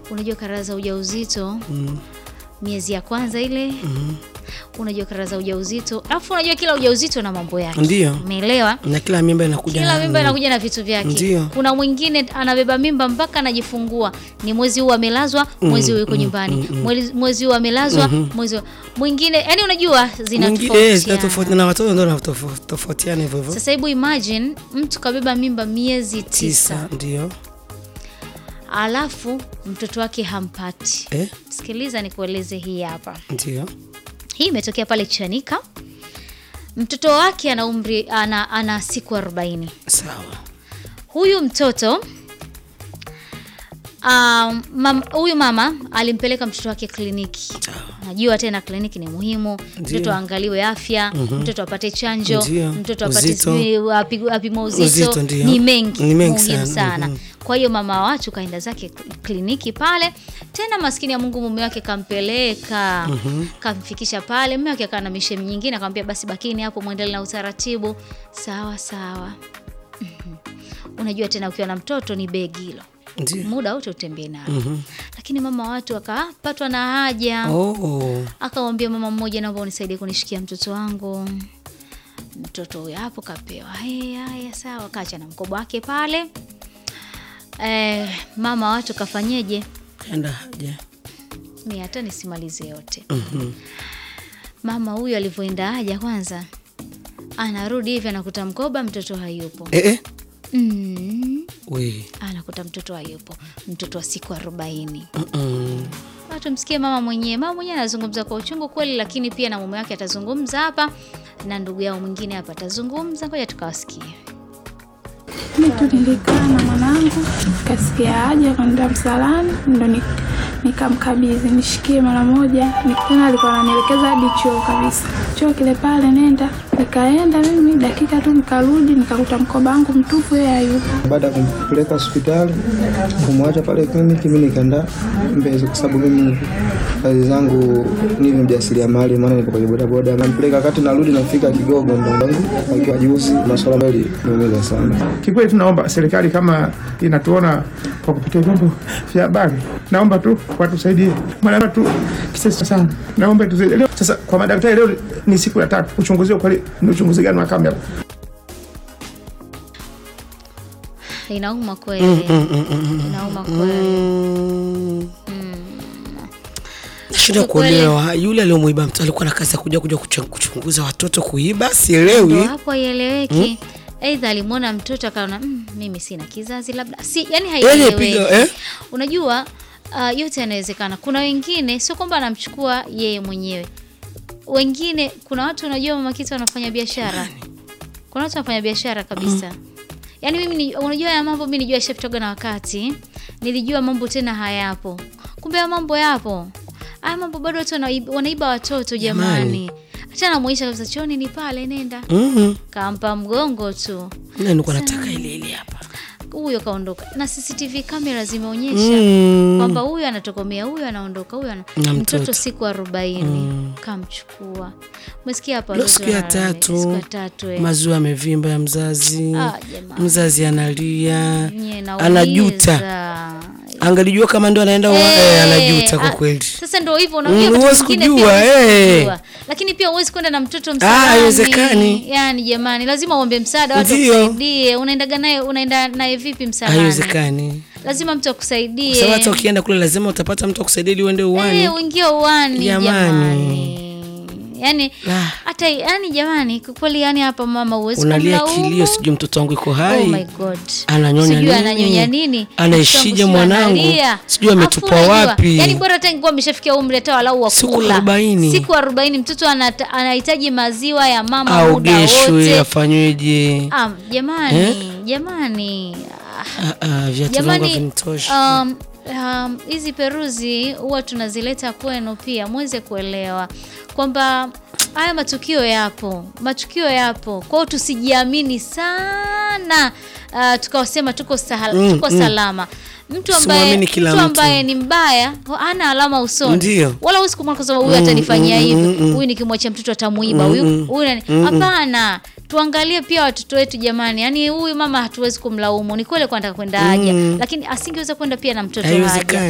unajua karaha za ujauzito Mm. miezi ya kwanza ile unajua karaha za ujauzito alafu unajua kila ujauzito na mambo yake Ndio. umeelewa Na kila mimba inakuja kila na- mimba inakuja na vitu vyake Ndio. kuna mwingine anabeba mimba mpaka anajifungua ni mwezi huu amelazwa mwezi huu yuko nyumbani Mwezi- mwezi huu amelazwa mwezi huu- mwingine yani unajua Mwingi- eh, zinatofautiana zinatofautiana na watoto ndio wanatofautiana hivyo hivyo. sasa hebu imagine mtu kabeba mimba miezi tisa Tisa ndio. alafu mtoto wake hampati Eh, sikiliza nikueleze hii hapa ndio. hii imetokea pale chanika mtoto wake ana umri ana, ana siku arobaini Sawa. huyu mtoto um, mam, huyu mama alimpeleka mtoto wake kliniki Sawa. najua tena kliniki ni muhimu mtoto aangaliwe afya mtoto apate chanjo Ndio. mtoto apate Uzito. sijui api- apimwe uzito, Uzito, ndio. ni mengi, Ni mengi muhimu sana. sana Mhm. kwa hiyo mama wa watu kaenda zake kliniki pale tena maskini ya mungu mume wake kampeleka kamfikisha pale mume wake akawa na mishemi nyingine akamwambia basi bakini hapo mwendele na utaratibu sawa sawa Mhm. unajua tena ukiwa na mtoto ni begi hilo Ndio. muda wote utembee nalo lakini mama watu akapatwa na haja Oh. akamwambia mama mmoja naomba unisaidie kunishikia mtoto wangu mtoto huyo hapo kapewa "Eh, haya sawa kacha na mkoba wake pale eh, mama watu kafanyeje Kaenda haja. mi hata nisimalize yote Mhm. mama huyu alivyoenda haja kwanza anarudi hivi anakuta mkoba mtoto hayupo Eh eh. mm. We. anakuta mtoto hayupo mtoto wa siku arobaini Mm. watu msikie mama mwenyewe mama mwenyewe anazungumza kwa uchungu kweli lakini pia na mume wake atazungumza hapa na ndugu yao mwingine hapa atazungumza ngoja tukawasikie Mi tu nilikaa na mwanangu kasikia haja kwenda msalani, ndo ni- nikamkabidhi nishikie mara moja. Ni- Tena alikuwa ananielekeza hadi choo kabisa, choo kile pale, nenda. Nikaenda mimi dakika tu, nikarudi nikakuta mkoba wangu mtupu, yeye hayupo. Baada ya kumpeleka hospitali kumwacha pale kliniki, mi nikaenda Mbezi kwa sababu mimi kazi zangu ni mjasiriamali, maana nipo kwenye bodaboda. Nampeleka wakati narudi, nafika Kigogo, ndo wangu akiwa juzi, masuala ambayo iliniumiza sana. Kikweli tunaomba serikali kama inatuona kwa kupitia vyombo vya habari, naomba tu watusaidie, maana tu kisasi sana, naomba tusaidie. Leo sasa kwa madaktari, leo ni siku ya tatu uchunguzi kweli, ni uchunguzi gani wa kamera? inauma kweli inauma kweli Mm. Nashinda kuelewa yule aliyomuiba mtu alikuwa na kazi ya kuja kuja kucha- kuchunguza watoto kuiba, ndo sielewi. hapo haieleweki aidha alimwona mtoto akaona mm, mimi sina kizazi labda si yani Yaani haieleweki piga, eh? unajua uh, yote yanawezekana kuna wengine sio kwamba anamchukua yeye mwenyewe wengine kuna watu unajua mama kitu wanafanya biashara kuna watu wanafanya biashara kabisa yaani mimi ni, unajua ya mambo mi nijua ishapitoga na wakati nilijua mambo tena hayapo kumbe ya mambo yapo haya mambo bado watu wanaiba, wanaiba watoto jamani hata namwisha kabisa choni ni pale nenda Mhm. kampa mgongo tu Na nilikuwa nataka ile ile hapa. huyo kaondoka na cctv kamera zimeonyesha Mm. kwamba huyu anatokomea huyu anaondoka huyu ana... Na mtoto mtoto. siku arobaini kamchukua umesikia hapa Leo wazazi siku ya wanalalamika. tatu siku ya tatu eh. maziwa yamevimba ya mzazi, Ah, jamani. mzazi analia, Nye, nauliza. anajuta. Angalijua kama ndo anaenda wa- eh, anajuta kwa ah, kweli. Sasa ndo hivyo Mm, unajua wakati huwezi mwingine kujua, pia huwezi eh. kujua. Lakini pia huwezi kwenda na mtoto Ah, msalani. haiwezekani. Yani jamani, lazima uombe msaada watu Ndio. wakusaidie. Unaendaga naye unaenda naye vipi msalani? Haiwezekani. Lazima mtu akusaidie. Sababu hata ukienda kule lazima utapata mtu akusaidia ili uende uwani. Eh, uingie uwani Jamani. jamani. Yani Ah. hata yani jamani, kwa kweli yani hapa mama huwezi Unalia kumlaumu. kilio, sijui mtoto wangu iko Oh hai. my God. Ananyonya Sijui nini? ananyonya nini? Anaishije Mtoto wangu mwanangu? sijui analia. Sijui ametupwa Afu unajua, wapi? Yani bora hata ingekuwa ameshafikia umri hata walau wa Siku kula. 40. Siku 40 mtoto anata- anahitaji maziwa ya mama muda Aogeshwe, wote. afanyweje? Ah, jamani, Eh? jamani. Ah, Ah, ah, viatu vyangu Jamani, havinitoshi. um, um, hizi peruzi huwa tunazileta kwenu pia muweze kuelewa kwamba haya matukio yapo, matukio yapo. Kwa hiyo tusijiamini sana uh, tukawasema tuko, sahal, Mm, tuko mm. salama. Mtu ambaye, Usimwamini kila mtu mtu. ambaye ni mbaya hana alama usoni, Ndio. wala huwezi kumwona kwa sababu huyu atanifanyia mm, hivi, mm, mm. huyu nikimwachia mtoto atamuiba, huyu huyu nani. Hapana, tuangalie pia watoto wetu jamani. Yani huyu mama hatuwezi kumlaumu, ni kweli kwa anataka kwenda haja, lakini asingeweza kwenda pia na mtoto haja. Haiwezekani.